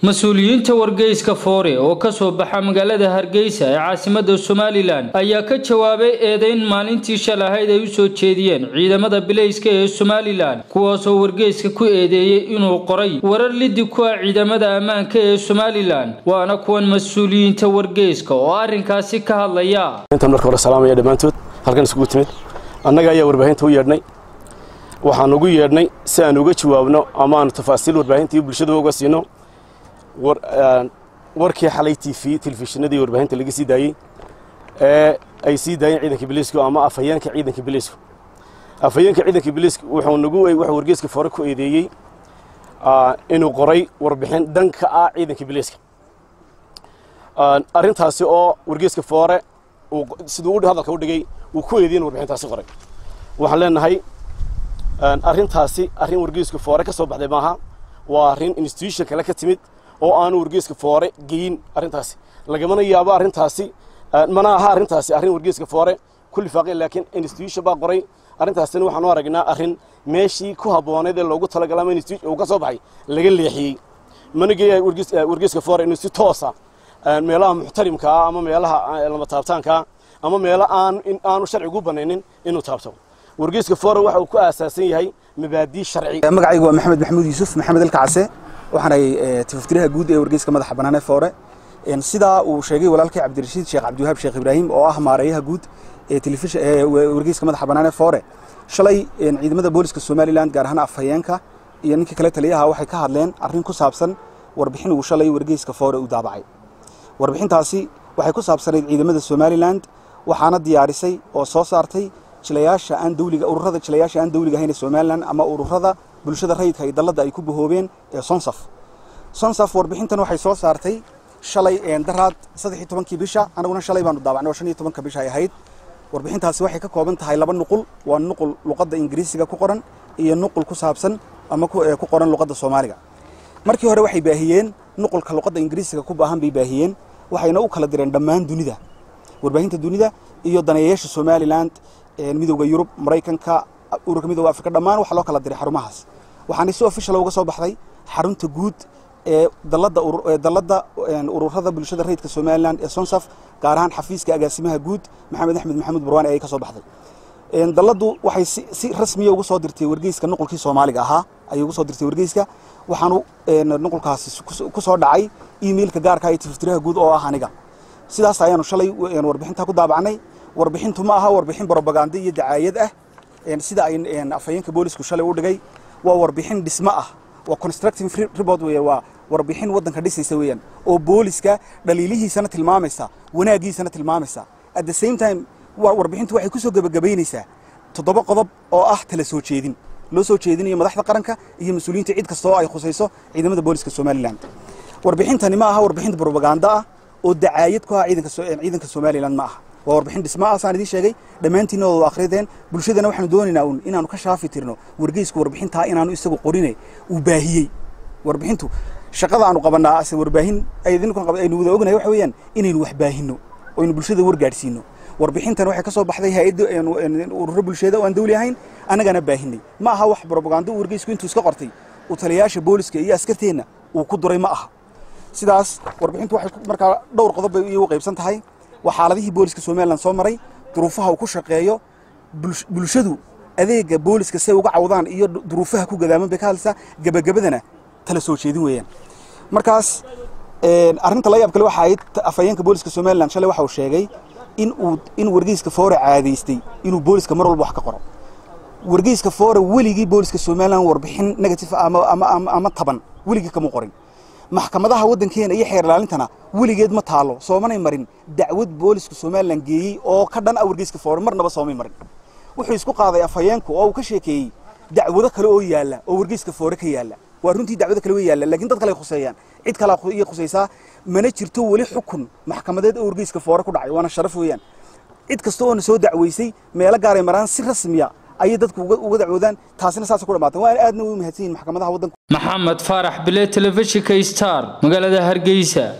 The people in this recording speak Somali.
mas-uuliyiinta wargeyska foore oo ka soo baxa magaalada hargeysa ee caasimada somalilan ayaa ka jawaabay eedeyn maalintii shal ahayd ay u soo jeediyeen ciidamada bilayska ee somalilan kuwaasoo wargeyska ku eedeeyey inuu qoray warar lidi ku ah ciidamada ammaanka ee somalilan waana kuwan mas-uuliyiinta wargeyska oo arrinkaasi ka hadlaya intan marka hore salaamaya dhammaantood halkan iskugu timid annaga ayaa warbaahinta u yeedhnay waxaan ugu yeedhnay si aan uga jawaabno ama aanu tafaasiil warbaahinta iyo bulshada uga siino warkii xalay t v telefishinadii warbaahinta laga sii daayey ee ay sii daayeen ciidanka biliisku ama afhayeenka ciidanka biliisku afhayeenka ciidanka biliisku wuxuu nagu wuxuu wargeyska foore ku eedeeyey inuu qoray warbixin dhanka ah ciidanka biliiska arrintaasi oo wargeyska foore siduu hadalka u dhigay uu ku eedeyen warbixintaasi qoray waxaan leenahay arrintaasi arrin wargeyska foore ka soo baxday maaha waa arrin institution kale ka timid oo aanu wargeyska foore geyin arrintaasi lagamana yaabo arrintaasi mana aha arrintaasi arrin wargeyska foore ku lifaaqay laakiin institution baa qoray arrintaasina waxaan u aragnaa arrin meeshii ku habbooneed ee loogu talagalay ama institution uu ka soo baxay laga leexiyey mana geeya wargeyska foore inuu si toosa meelaha muxtarimka ah ama meelaha lama taabtaanka ah ama meelo aan aanu sharcigu banaynin inuu taabto wargeyska foore waxa uu ku aasaasan yahay mabaadii sharci magacaygu waa maxamed maxamuud yuusuf maxamed alkacase waxaanay tifaftiraha guud ee wargeyska madaxa bannaan ee foore sidaa uu sheegay walaalkay cabdirashiid sheekh cabdiwahaab sheekh ibraahim oo ah maareeyaha guud ee telefishin ee wargeyska madaxa bannaan ee foore shalay ciidamada booliska somaliland gaar ahaan afhayeenka iyo ninkii kale taliyaha waxay ka hadleen arrin ku saabsan warbixin uu shalay wargeyska foore u daabacay warbixintaasi waxay ku saabsanayd ciidamada somaliland waxaana diyaarisay oo soo saartay jilayaasha aan dawliga ururada jilayaasha aan dawliga ahayn ee somaliland ama ururada bulshada rayidka iyo dalladda ay ku bahoobeen ee sonsaf sonsaf warbixintan waxay soo saartay shalay daraad saddex iyo tobankii bisha anaguna shalay baanu daabacnay oo shan iyo tobanka bisha ay ahayd warbixintaasi waxay ka kooban tahay laba nuqul waa nuqul luqadda ingiriisiga ku qoran iyo nuqul ku saabsan ama ku qoran luqadda soomaaliga markii hore waxay baahiyeen nuqulka luqadda ingiriisiga ku baahan bay baahiyeen waxayna u kala direen dhammaan dunida warbaahinta dunida iyo daneeyayaasha somaliland midowda yurub maraykanka ururka midowda afrika dhammaan waxaa loo kala diray xarumahaas waxaana si official uga soo baxday xarunta guud ee dalladda dalladda ururada bulshada rayidka somaliland ee sonsaf gaar ahaan xafiiska agaasimaha guud maxamed axmed maxamuud barwaani ayay ka soo baxday dalladdu waxay si rasmiya ugu soo dirtay wargeyska nuqulkii soomaaliga ahaa ayay ugu soo dirtay wargeyska waxaanu nuqulkaasi ku soo dhacay emailka gaarka iyo tififtiraha guud oo ah aniga sidaas ayaanu shalay warbixintaa ku daabacnay warbixintu ma aha warbixin brobaganda iyo dacaayad ah sida ay afhayeenka boolisku shalay u dhigay waa warbixin dhismo ah waa constructive report weeye waa warbixin waddanka dhisaysa weeyaan oo booliska dhaliilihiisana tilmaamaysa wanaagiisana tilmaamaysa at the same time warbixintu waxay ku soo gebagabaynaysaa toddoba qodob oo ah tala soo jeedin loo soo jeedinayo madaxda qaranka iyo mas-uuliyiinta cid kasta oo ay khusayso ciidamada booliska somaliland warbixintani ma aha warbixinta brobaganda ah oo dacaayad ku ah ciidanka somaliland ma aha waa warbixin dhismo ah saan idiin sheegay dhammaantiinna wada akhrideen bulshadana waxaanu doonaynaa uun inaanu ka shaafi tirno wargeysku warbixintaa inaanu isagu qorine uu baahiyey warbixintu shaqada aanu qabanaa ase warbaahin aynu wada ognahay waxa weeyaan inaynu wax baahinno oo aynu bulshada wargaadhsiino warbixintan waxay ka soo baxday hay-adda ururo bulshada oo aan dawli ahayn annagana baahinay ma aha wax brobagando uu wargeysku intuu iska qortay uu taliyayaasha booliska iyo askarteenna uu ku duray ma aha sidaas warbixintu waxay markaa dhowr qodob bay iyagu qaybsan tahay waa xaaladihii booliska somalilan soo maray duruufaha uu ku shaqeeyo bulshadu adeega booliska say uga cawdaan iyo duruufaha ku gadaaman bay ka hadlaysaa gebagabadana tala soo jeedin weeyaan markaas arrinta la yaab kale waxa ahayd afhayeenka booliska somalilan shalay waxa uu sheegay in uu in wargeyska foore caadaystay inuu booliska mar walba wax ka qoro wargeyska foore weligii booliska somalilan warbixin negative ama ama ama taban weligii kama qorin maxkamadaha waddankeena iyo xeer ilaalintana weligeed ma taalo soomanay marin dacwad booliska somalilan geeyey oo ka dhan ah wargeyska foore marnaba soomay marin wuxuu isku qaaday afhayeenku oo uu ka sheekeeyey dacwado kale oo yaalla oo wargeyska foore ka yaalla waa runtii dacwado kale way yaalla laakiin dad kale ay khuseeyaan cid kale iyo khusaysaa mana jirto weli xukun maxkamadeed oo wargeyska foore ku dhacay waana sharaf weeyaan cid kasta oona soo dacweysay meelo gaaray maraan si rasmiya ayay dadku uga dacwoodaan taasina saasa ku dhamaatan waa aadna u mahadsan yihin maxkamadaha waddanka maxamed faarax bile telefishinka star magaalada hargeysa